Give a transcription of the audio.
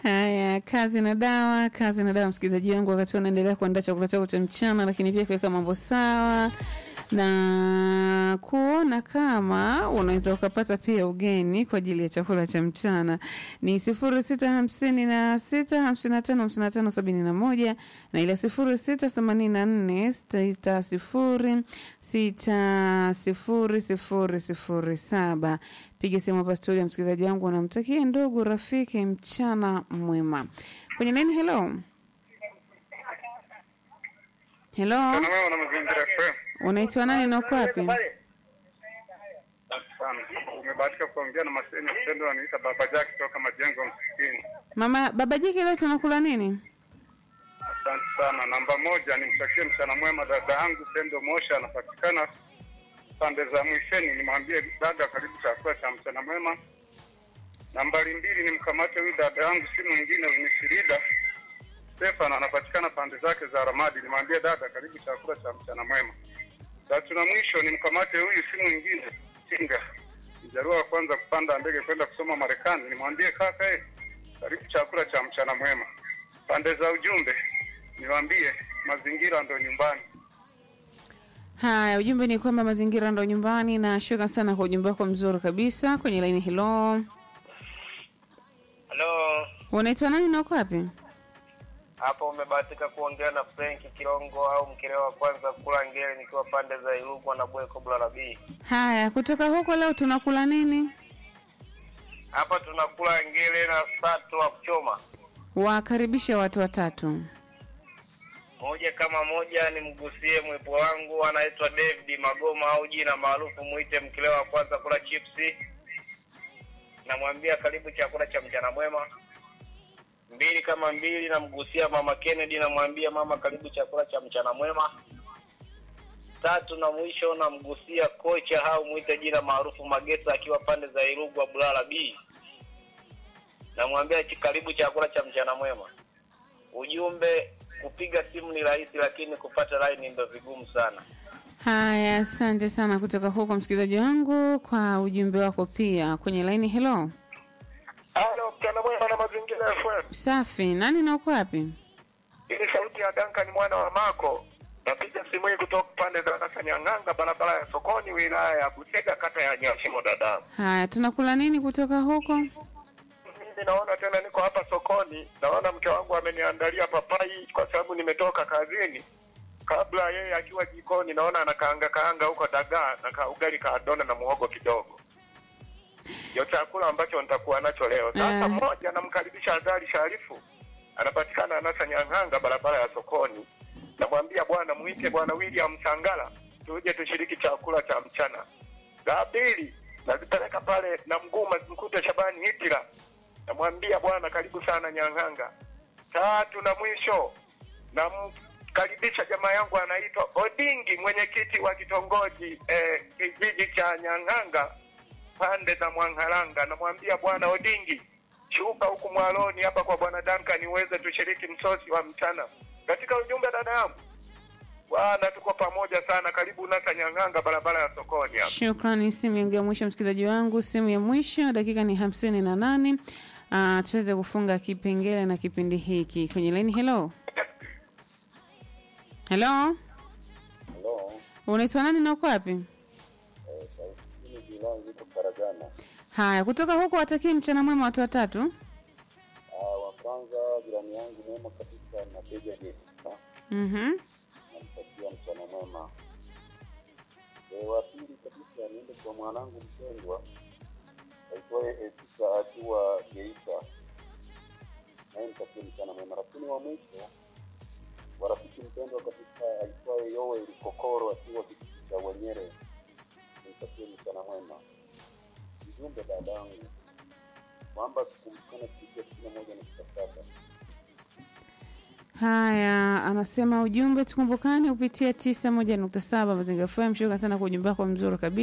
Haya, kazi na dawa, kazi na dawa, msikilizaji wangu, wakati unaendelea kuandaa chakula chako cha mchana, lakini pia kuweka mambo sawa na kuona kama unaweza ukapata pia ugeni kwa ajili ya chakula cha mchana ni sifuri sita hamsini na sita hamsini na tano hamsini na tano sabini na moja na ile sifuri sita themanini na nne sita sifuri sita sifuri sifuri sifuri saba. Piga simu hapa studio, msikilizaji wangu, unamtakia ndugu rafiki mchana mwema kwenye nini. Hello, hello, Sana wewe na mazingira FM. unaitwa nani na uko wapi? Asante sana. Umebahatika kuongea na Maseni Mtendo anaita Baba Jack kutoka Majengo Msikini. Mama baba jike, leo tunakula nini? Asante sana. Namba moja nimtakie mchana mwema dada yangu Pendo Mosha anapatikana pande za mwisheni, nimwambie dada karibu chakula cha mchana mwema. Nambari mbili nimkamate huyu dada yangu si mwingine ni Shirida Stefan anapatikana pande zake za Ramadi, nimwambie dada karibu chakula cha mchana mwema. Tatu na mwisho nimkamate huyu si mwingine Kinga mjarua wa kwanza kupanda ndege kwenda kusoma Marekani, nimwambie kaka eh, karibu chakula cha mchana mwema. Pande za ujumbe niwaambie mazingira ndo nyumbani. Haya, ujumbe ni kwamba mazingira ndo nyumbani, na shukrani sana kwa ujumbe wako mzuri kabisa. Kwenye laini, hello, Halo, unaitwa nani na uko wapi? hapo umebahatika kuongea na Frank Kilongo au mkelewa wa kwanza kula ngele nikiwa pande za Ilugwa na Bweko Blarabi. Haya, kutoka huko leo tunakula nini? Hapa tunakula ngele na sato wa kuchoma. Wakaribishe watu watatu. Moja kama moja, nimgusie mwepo wangu anaitwa David Magoma au jina maarufu muite mkelewa wa kwanza kula chipsi. Namwambia karibu chakula cha mchana mwema. Mbili kama mbili, namgusia mama Kennedy, namwambia mama karibu chakula cha mchana mwema. Tatu na mwisho namgusia kocha au mwite jina maarufu Magesa akiwa pande za Irugwa Bulala B. Namwambia chi- karibu chakula cha mchana mwema. Ujumbe, kupiga simu ni rahisi, lakini kupata line ndio vigumu sana. Haya, asante sana kutoka huko msikilizaji wangu kwa ujumbe wako pia. Kwenye laini, hello, Halo, mchana mwema na mazingira FM. safi. Nani na uko wapi? Hii ni sauti ya Duncan mwana wa Mako. Napiga simu hii kutoka pande za Kasanyang'anga, barabara ya sokoni, wilaya ya Busega, kata ya Nyashimo, dada. Haya, tunakula nini kutoka huko? Mimi naona tena niko hapa sokoni, naona mke wangu ameniandalia papai kwa sababu nimetoka kazini. Kabla yeye akiwa jikoni, naona anakaanga kaanga huko dagaa na ka ugali ka dona na muhogo kidogo. Ndio chakula ambacho nitakuwa nacho leo. Sasa Eh. mmoja namkaribisha Azali Sharifu, anapatikana Anasa Nyang'anga, barabara ya sokoni. Namwambia bwana, mwite bwana William Sangala tuje tushiriki chakula cha mchana. La pili nazipeleka pale na mguu mkute Shabani Hitira, namwambia bwana, karibu sana Nyang'anga. Tatu na mwisho namkaribisha jamaa yangu anaitwa Odingi, mwenyekiti wa kitongoji eh, kijiji cha Nyang'anga pande za Mwang'alanga. Namwambia bwana Odingi, shuka huku mwaloni hapa kwa bwana Duncan uweze tushiriki msosi wa mchana. Katika ujumbe dada yangu, bwana, tuko pamoja sana. Karibu Nasa Nyang'anga, barabara ya sokoni hapa. Shukrani. Simu yangu ya mwisho msikilizaji wangu, simu ya mwisho, dakika ni hamsini na nane. Uh, tuweze kufunga kipengele na kipindi hiki kwenye laini. Hello, hello, Halo, unaitwa nani na uko wapi? mimi Jilangi niko Karagana. Haya, kutoka huko watakie mchana mwema watu watatu. Ah, wa kwanza jirani yangu mwema kabisa na Beja Jessica, Mhm. namtakia mchana mwema. E, wa pili kabisa niende kwa mwanangu mpendwa aitwaye Esika akiwa Geita, naye mtakie mchana mwema. Lakini wa mwisho wa rafiki mpendwa kabisa aitwaye Yoel Kokoro akiwa kijiji cha Wenyere, nimtakie mchana mwema. Ujumbe dadangu kwamba tukumbukane kupitia sitini na moja nukta saba. Haya, anasema ujumbe tukumbukane kupitia tisa moja nukta saba Mazingira FM. Shukrani sana kwa ujumbe wako mzuri kabisa.